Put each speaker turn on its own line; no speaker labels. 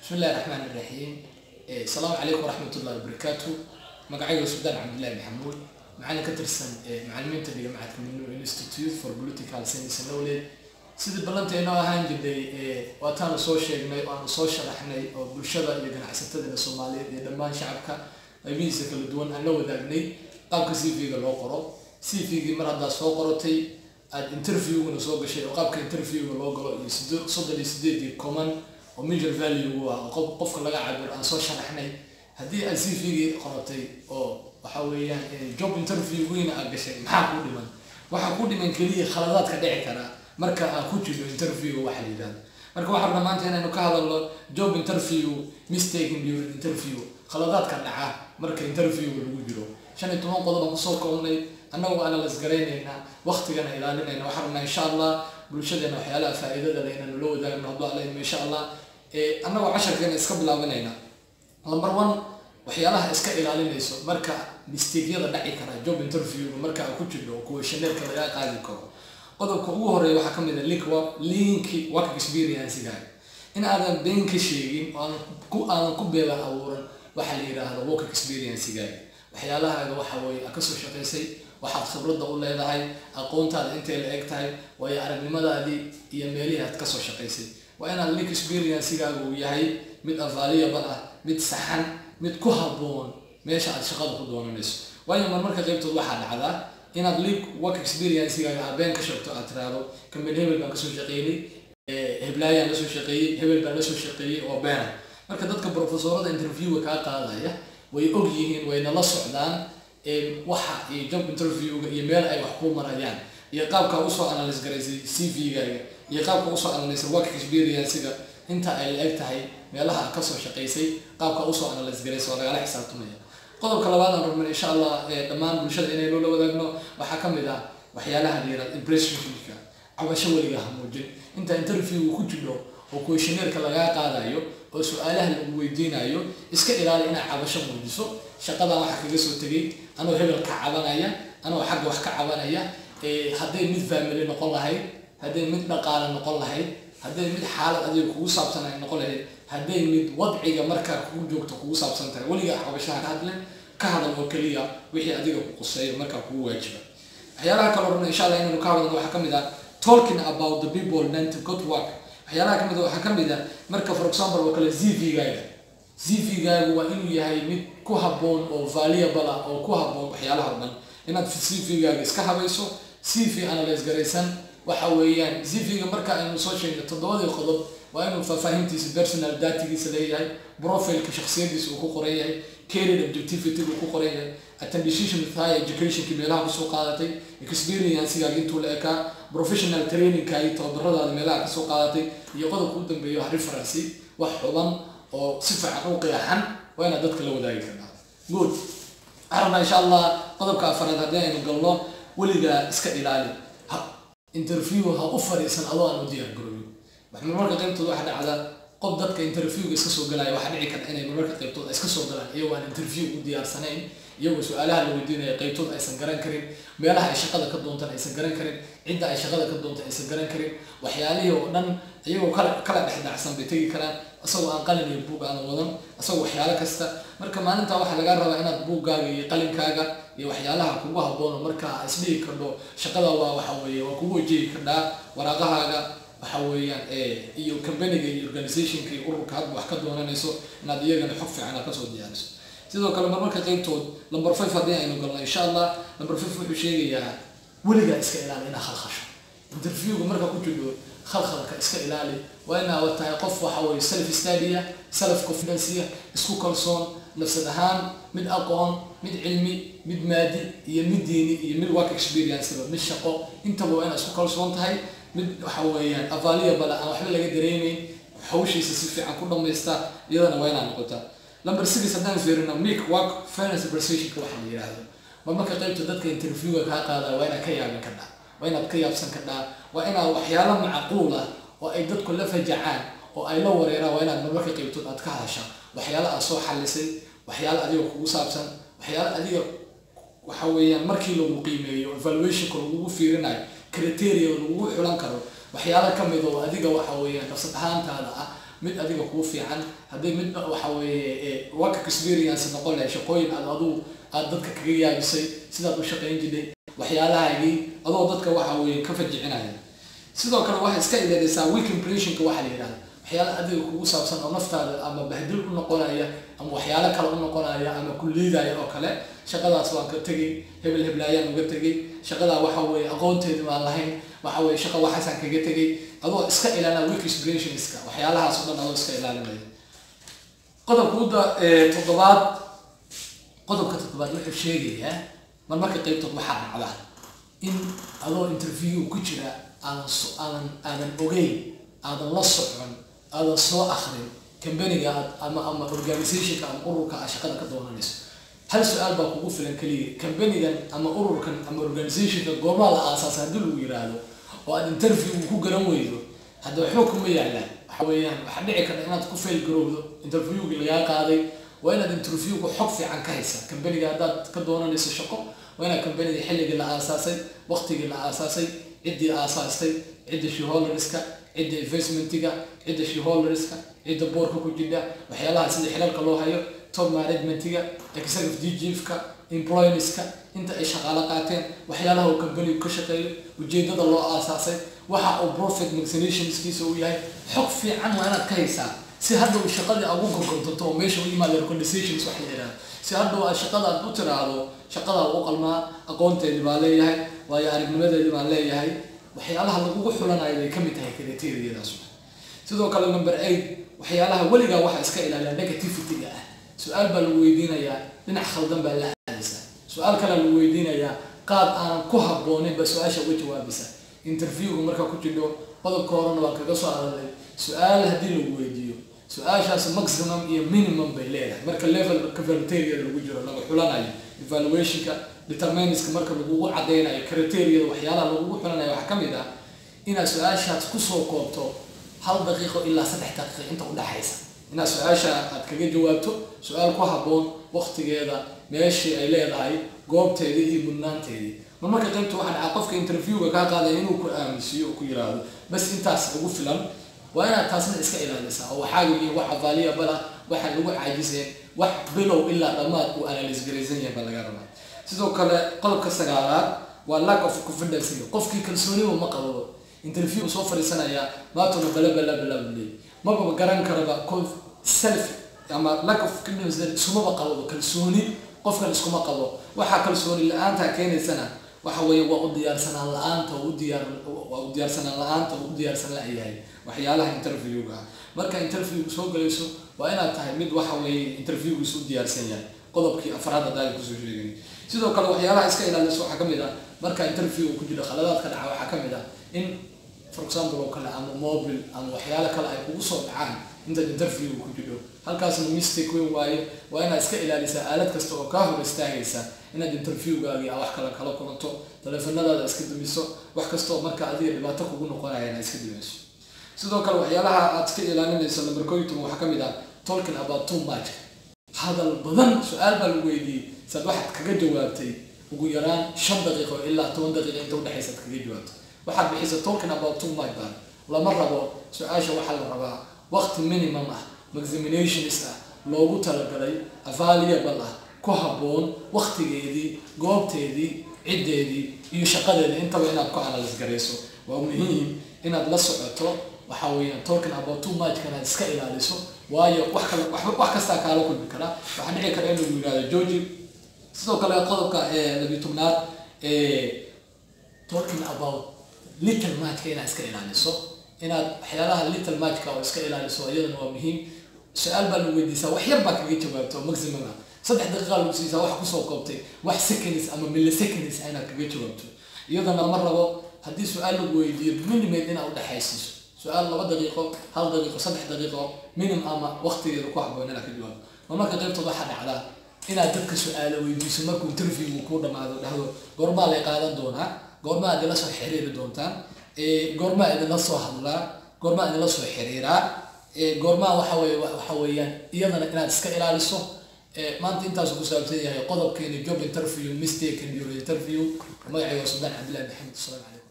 bismi illahi raxmaan iraxiim asalaamu calaykum waraxmat ullahi wabarakaatu magacayga suldaan cabdillahi maxamuud macalin ka tirsan macalimiinta dhiga macadka minu institute for political science and knowledge sidii ballanteena ahaan jirnay waataanu soo sheegnay oo aanu soo sharaxnay oo bulshada iyo ganacsatadana soomaaliyeed iyo dhammaan shacabka qaybihiisa kala duwan aan la wadaagnay qaabka c v-ga loo qoro c v-gii mar haddaad soo qorotay aada interviewgana soo gashay oo qaabka interviewga loo galo iyo soddon iyo sideedii common oo major value ah oo qofka laga cabiro aan soo sharaxnay haddii aad c v-gii qorotay oo waxa weeyaan job interviewgiina aad gashay maxaa kuu dhiman waxaa kuu dhiman keliya khaladaadka dhici karaa marka aad ku jirto interview waxa la yidhahdo marka waxaa rabnaa maanta inaynu ka hadalno job interview mistaking during interview khaladaadka dhaca marka interviewga lagu jiro shan iyo toban qodob aan kusoo koobnay annagoo analyse garaynaynaa waqtigana ilaalinayna waxaa rabnaa insha allah bulshadeena waxyaalaha faa'iidada leh inaynu la wadaagno hadduu alla idmo insha allah annagoo casharkeena iska bilaabanayna number one waxyaalaha iska ilaalinayso marka mistakyada dhaci kara job interviewga marka aad ku jirto oo kuweshaneerka lagaa qaadi karo qodobka ugu horeeya waxaa kamid a link linki work experience-gaaga in aadan been ka sheegin oo aadan ku beela abuuran waxaa la yidhaahdo work experience-gaaga waxyaalahaaga waxa weeye aad kasoo shaqaysay waxaad khibradda u leedahay aqoontaada intay la eg tahay waayo aragnimadaadii iyo meelihii aad kasoo shaqaysay waa inaad link experience-gaaga uu yahay mid available ah mid saxan mid ku habboon meesha aad shaqada ku doonanayso waayo marmarka qaybtood waxaa dhacdaa inaad link work experience-gaaga aad been ka sheegto aad tiraahdo kamid hebel baan kasoo shaqeynay heblaayaan lasoo shaqeeyey hebel baan lasoo shaqeeyey oo beena marka dadka professorada interviewga kaa qaadaya way og yihiin wayna la socdaan waxa iyo job interviewga iyo meel ay wax ku marayaan iyo qaabka usoo analyse garaysay c v-gaaga iyo qaabka usoo analysay work experience-ga inta ay la eg tahay meelaha aad kasoo shaqaysay qaabka usoo analyse garaysay waa lagala xisaabtamaya qodobka labaad aan rabnay insha allah dhammaan bulshada inaynu la wadaagno waxaa kamid ah waxyaalaha la yihahdo impressionka cabasho weliga ha muujin inta interviewga ku jiro oo questioneerka lagaa qaadayo oo su-aalaha lagu weydiinayo iska ilaali inaad cabasho muujiso shaqadan waxaa kaga soo tegay anoo hebel ka cabanaya anoo xagga wax ka cabanaya hadday mid family noqon lahayd hadday mid dhaqaale noqon lahayd hadday mid xaalad adiga kugu saabsan ay noqon lahayd hadday mid wadciga markaa kugu joogto kugu saabsan tahay weligaa cabashaha ka hadlen ka hadal oo keliya wixii adiga ku quseeyo markaa kugu waajiba waxyaalaha kale rabna insha allah inaynu ka hadalno waxaa kamid ah talking about the people meant to good work waxyaalaha kamid waxaa kamid ah marka for example oo kale z v-gaaga z v-gaagu waa inuu yahay mid ku habboon oo valuable ah oo ku habboon waxyaalaha o dhan inaad c v-gaaga iska habayso c v analyse garaysan waxa weeyaan z v-ga marka aynu soo sheegno toddobadii qodob waa inuu faahfaahintiisa personal datigiisa leeyahay profileka shaksiyadiisa uu ku qoran yahay career objectivity uu ku qoran yahay attendation with high educationki meelaha kusoo qaadatay experience-gaaga intuu la ekaa professional trainingkaagi tababaradaada meelaha kasoo qaadatay iyo qodobka u dambeeyo referency wax xuban oo si fiican u qeexan waa inaad dadka la wadaagi karnaa good waxaan rabnaa insha allah qodobka afaraad haddii aynu galno weligaa iska ilaali interview ha u fadhiisan adoo aan u diyaar garooyin marmarka qaybtood waxaa dhacda qof dadka interviewga iska soo galaya waxaa dhici karta inay marmarka qaybtood iska soo galaan iyagoo aan interview u diyaarsanayn iyagoo su-aalaha la weydiinaya qaybtood aysan garan karin meelaha ay shaqada ka doontaan aysan garan karin cidda ay shaqada ka doonta aysan garan karin waxyaalihii oo dhan iyagoo kala kala dhexdhacsan bay tegi karaan isagoo aan qalin iyo buug aan wadan isagoo waxyaalo kasta marka maalintaa waxaa lagaa rabaa inaad buuggaaga iyo qalinkaaga iyo waxyaalaha kugu haboono markaa isdhihi kardho shaqada waa waxa weeye waa kugu wajihi kardhaa waraaqahaaga waxa weeyaan iyo companiga iyo organizationka iyo ururka hadba wax ka doonanayso inaad iyagana xog fiican aad kasoo diyaariso sidoo kale marmarka qaybtood number five haddii aynu galno insha allah number five wuxuu sheegayaa weligaa iska ilaali inaa khalkhasho interviewga marka ku jiro khalkhalka iska ilaali waa inaad tahay qof waxa weye self stadia self confidencia isku kalsoon nafsad ahaan mid aqoon mid cilmi mid maadi iyo mid diini iyo mid work experience mid shaqo intaba waa inaad isku kalsoon tahay mid waxa weeyaan available aan waxba laga dareemeyn hawshiisa si fiican ku dhamaysta iyadana waa inaad noqotaa number six haddaan fiirino make work finance prestationka waxa la yidhaahdo ma marka qaybta dadka interviewga kaa qaada waa inaad ka yaabin kardhaa waa inaad ka yaabsan kardhaa waa inaad waxyaalo macquul ah oo ay dadku la fajacaan oo ay la wareeraan waa inaad marmarka qaybtood aad ka hadashaa waxyaalo aad soo xalisay waxyaalo adiga kugu saabsan waxyaalo adiga waxa weeyaan markii lagu qiimeeyo evaluationka lagugu fiirinayo criteria lagugu xulan karo waxyaalo kamid oo adiga waxa weeyaan nafsad ahaantaada ah mid adiga kuu fiican hadday mid waxa weeye work experience noqon lahay shaqooyin aad aduu aad dadka kaga yaabisay sidaad u shaqayn jirtay waxyaalahaagii adoo dadka waxa weeye ka fajicinaya sidoo kale waxay iska ilaalaysaa week impressionka waxa la yidhahda waxyaala adiga kugu saabsan oo naftaada ama bahdil u noqonaya ama waxyaalo kale u noqonaya ama ku liidaya oo kale shaqadaas waan ka tegay hebel heblaayaan uga tegay shaqadaa waxa weeye aqoonteedi waan lahayn waxa weeye shaqa waxaasaan kaga tegay adoo iska ilaalina week expressionska waxyaalahaas oo dhan adoo iska ilaalinaya qodobka udda toddobaad qodobka toddobaad wuxuu sheegayaa mar marka qaybtood waxaa dhacda in adoo interview ku jira aadan aadan aadan ogeyn aadan la socon aadan soo akrin companiga aad ama ama organizationka ama ururka aad shaqada ka doonanayso hal su-aal baa kugu filan keliya companigan ama ururkan ama organizationka goobaha la aasaasa haddii lagu yiraahdo oo aad interview ku garan weydo hadda waxba kuma yaalaan waxa weeyaan waxaa dhici karta inaad ku fail garowdo interviewgii lagaa qaaday waa inaad interviewga xog fiican ka haysa companiga haddaad ka doonanayso shaqo waa inaad companiga xilligii la aasaasay waqtigii la aasaasay ciddii aasaastay cidda shareholderska cidda investmentiga cidda shareholderska cidda boorka ku jidha waxyaalaha sida xilalka loo hayo top managementiga executive chiefka employerska inta ay shaqaalo qaateen waxyaalaha uu companigu ka shaqeeyo ujeedada loo aasaasay waxa uu profit maximizationskiisa uu yahay xog fiican waa inaad ka haysaa si hadda uu shaqadii aad ugu gorgortato oo meesha u yimaada recommendations wax la yidhahdo si hadda aad shaqada aad u tiraahdo shaqadaa u qalmaa aqoonteedii baa leeyahay waayo aragnimadeedii baan leeyahay waxyaalaha lagugu xulanayo bay ka mid tahay criteriyadaas sidoo kale number eight waxyaalaha weligaa waxa iska ilaaliya negativity-ga ah su-aal baa lagu weydiinayaa dhinac khaldan baa la aadaysaa su-aal kalea lagu weydiinayaa qaab aanan ku habboonin ba su-aasha uga jawaabaysa interviewga markaa ku jidho qodobka horena waa kaga soo araday su-aal haddii lagu weydiiyo su-aashaas maximum iyo minimum bay leedahay marka level criteria lagu jiro laga xulanayo evaluationka deterministka marka lagugu cadeynayo criteria waxyaalaha lagugu xulanayo waxaa ka mid ah inaad su-aashaas kusoo koobto hal daqiiqo ilaa saddex daqiiqo inta udhexaysa inaad su-aasha aad kaga jawaabto su-aal ku habboon waqtigeeda meeshii ay leedahay goobteedii iyo mudnaanteedii mar marka qaybta waxaa dhacaa qofka interviewga kaa qaadaya inuu ku aaminsiiyo oo ku yiraahdo bas intaas ugu filan waa inaad taasna iska ilaalisaa oo waxaa yihiin wax avaaliya bala waxa lagu caajiseen wax bilow ilaa dhammaad uu analyse garaysan yahay baa laga rabaa sidoo kale qodobka sagaalaad waa lack of confidence qofkii kalsooniba ma qabo interview soo fadhiisanayaa maatuna bala bala bala bule maba garan karaba self ama lack of confidence iskumaba qabo kalsooni qofkan iskuma qabo waxaa kalsooni la-aanta keenaysana waxa weeye waa u diyaarsanaan la-aanta u diyaar waa u diyaarsanaan la-aanta u diyaarsan la-yahay waxyaalaha interviewga ah marka interviewga soo galayso waa inaad tahay mid waxa weeye interviewgiisu u diyaarsan yahay qodobkii afraad hadaaga kusoo sheegay sidoo kale waxyaalaha iska ilaalisa waxaa kamid ah marka interview ku jiro khaladaadka dhaca waxaa kamid ah in for example oo kale ama mobile ama waxyaalo kale ay kugu soo dhacaan intaad interview ku jiro halkaasna mistake weyn waaye waa inaad iska ilaalisaa aalad kasta oo kaa hor istaagaysa inaad interviewgaagii a wax kale kala kulanto taleefanadaada iska dumiso wax kastaoo marka adiga dhibaato kugu noqonaya inaad iska dumiso sidoo kale waxyaalaha aad iska ilaalinayso number koyton waxaa kamid ah talking about too much hadal badan su-aal baa lagu weydiiyey saad waxaad kaga jawaabtay ugu yaraan shan daqiiqo ilaa toban daqiiqo inta udhexaysa ad kaga jawaabto waxaad bixisa talking about too much baan lama rabo su-aasha waxaa la rabaa waqti minimum ah examinations ah loogu talagalay available ah ku habboon waqtigeedii goobteedii ciddeedii iyo shaqadeedii intaba inaad ku analyse garayso waa muhiim inaad la socoto waxa weeyaan talking about too much kanaad iska ilaaliso waayo wax kale wax kastaa kaala kulmi karaa waxaa dhici kara in lagu yihahdo georgi sidoo kale qodobka labiyo tobnaad talking about little matchka inaad iska ilaaliso inaad waxyaalaha little matchka oo iska ilaaliso iyadana waa muhiim su-aal baa lagu weydiisaa wax yar baa kaga jawaabto maximum ah saddex daqiiqa lagu siisaa wax kusoo koobtay wax seconds ama milliseconds inaad kaga jawaabto iyadana lama rabo haddii su-aal lagu weydiiyo minimate inaad udhexaysiiso su-aal laba daqiiqo hal daqiiqo saddex daqiiqo minim ama waqtigeeda ku habboon inaad ka jawaabto ma marka qaybtood waxaa dhacdaa inaad dadka su-aalo weydiiso markuu interviewgu kuu dhamaado dhahdo goormaa lay qaadan doonaa goormaa idinla soo xiriiri doontaan goormaa idinla soo hadlaa goormaa idinla soo xiriiraa goormaa waxa weye waxa weeyaan iyadana inaad iska ilaaliso maanta intaasu ku saabsan yahay qodobkeeni job interview mistake and your interview magacayga waa suldaan cabdillahi maxamed asalamu calaykum